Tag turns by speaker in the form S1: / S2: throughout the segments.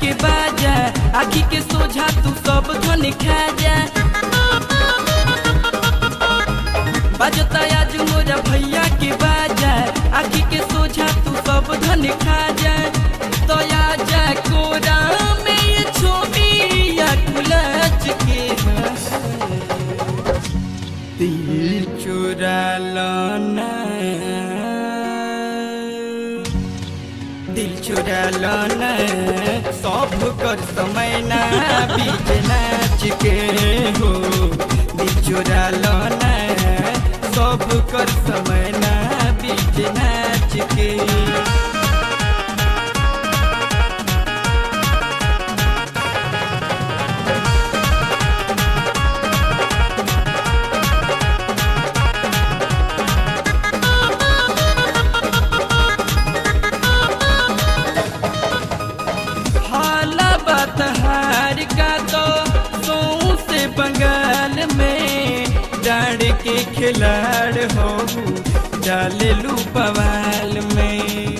S1: के बाजा आखी के सोझा तू सब धन खा जा बजता आज मोरा भैया के बाजा आखी के सोझा तू सब धन खा जा तो जा कोरा में ये छोटिया कुलच के दिल चुरा लाना दिल चुरा लाना सब कर समय ना बीच नाच के हो दिल चुरा लाना सब कर समय ना बीच नाच के हाला बतहार का तो सौ से बंगाल में डाड़ के खिलाड़ हो डाले लू बवाल में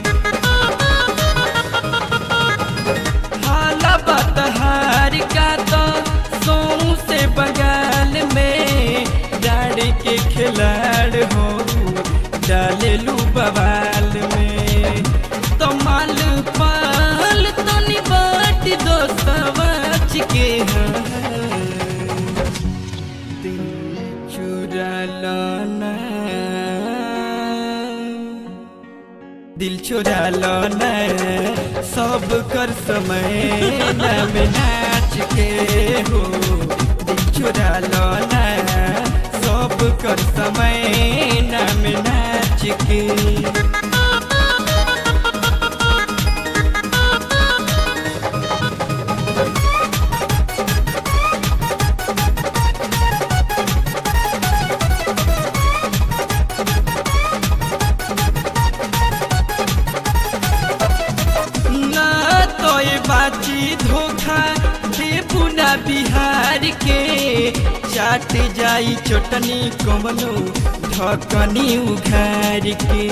S1: हाला बतहार का तो सौ से बंगाल में डाड़ के खिलाड़ हो डाले लू बवाल में तो माल पाल तो निबाट दो सवाच के हाँ। दिल चुरा लाना दिल चुरा लाना सब कर समय नाम नाच के हो दिल चुरा लाना सब कर समय नाम नाच के ना तो ये बाची धोखा दे पुना बिहार के चाट जाई चटनी कमनो ढकनी उघार के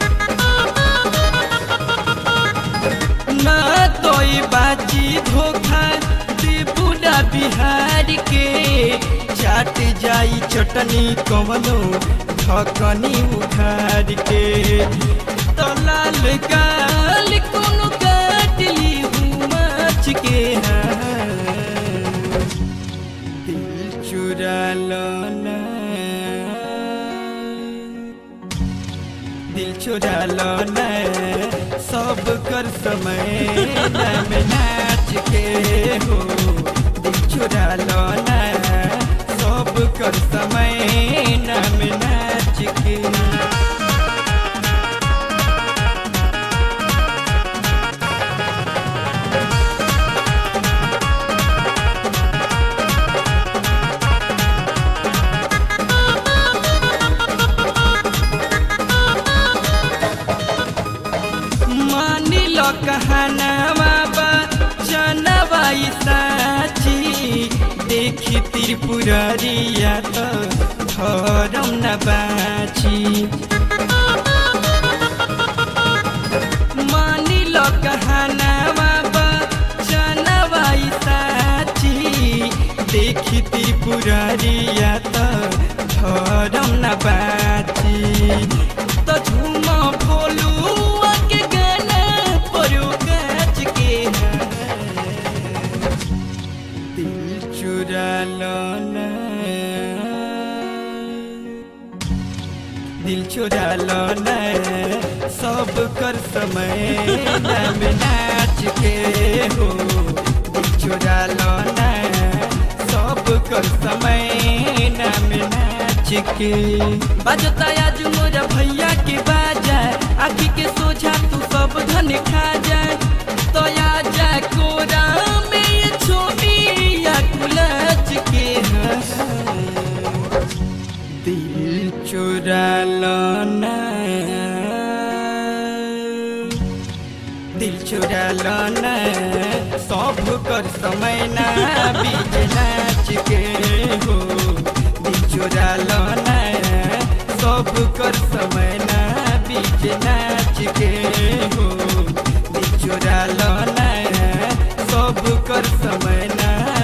S1: ना तो ये बाची धोखा दे पुना बिहार के चाट जाई चटनी कमनो ढकनी उघार के तो लाल गाल कोनो काटली हूँ माछ के हाँ। दिल चुरा लाना दिल चुरा लाना सब कर समय नाम नाच के हो दिल चुरा लाना सब कर समय नाम नाच के मानी लो कहनावा बा जनवा ई साची देखी त्रिपुरारिया तो धरम न बाची मानी लो कहनावा बा जनवा ई साची देखी त्रिपुरारिया तो धरम न बाची तो झूमा भोलू के गाना परो गाछ के हाँ। दिल चुरा लाना दिल चुरा लाना सब कर समय नाम नाच के हो दिल चुरा लाना सब कर समय नाम नाच के बजता आज मोरा भैया के बाजा आखी के सोझा तू सब धन खा जा तो जा कोरा में ये छोटिया कुलच के हाँ। दिल चुरा लाना दिल चुरा लाना सब कर समय ना बीच नाच के हो दिल चुरा लाना सब कर समय ना बीच नाच के हो दिल चुरा लाना सब सब कर समय ना